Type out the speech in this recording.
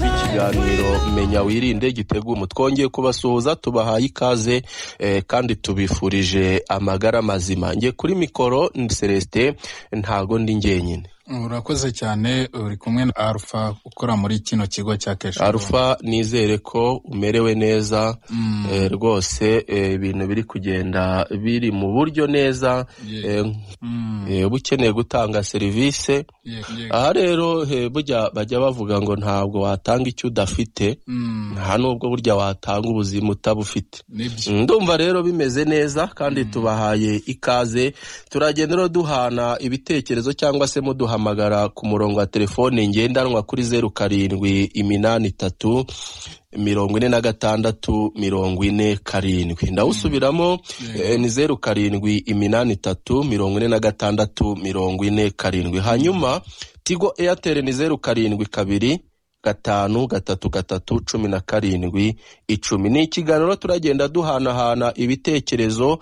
ikiganiro menya wirinde giteguye mu twongeye kubasuhuza tubahaye ikaze eh, kandi tubifurije amagara mazima njye kuri mikoro ni celestin ntago ndi njyenyine urakoze cyane uri kumwe na alpha ukora muri kino kigo cya kesha alpha nizere ko umerewe neza Mm. eh, rwose eh, ibintu biri kugenda biri mu buryo neza Ye- eh, Mm, eh, uba ukeneye gutanga serivisi ye- ye- aha rero eh, burya bajya bavuga ngo ntabwo watanga icyo udafite Mm, nta nubwo burya watanga ubuzima utabufite nibyo ndumva rero bimeze neza kandi tubahaye ikaze turagenda rero duhana ibitekerezo cyangwa se muduhamagara ku murongo wa telefone ngendanwa kuri zeru karindwi iminani itatu mirongo ine na gatandatu mirongo ine karindwi ndawusubiramo eh, ni zeru karindwi iminani itatu mirongo ine na gatandatu mirongo ine karindwi hanyuma tigo eyateri ni zeru karindwi kabiri gatanu gatatu gatatu cumi na karindwi icumi ni ikiganiro turagenda duhanahana ibitekerezo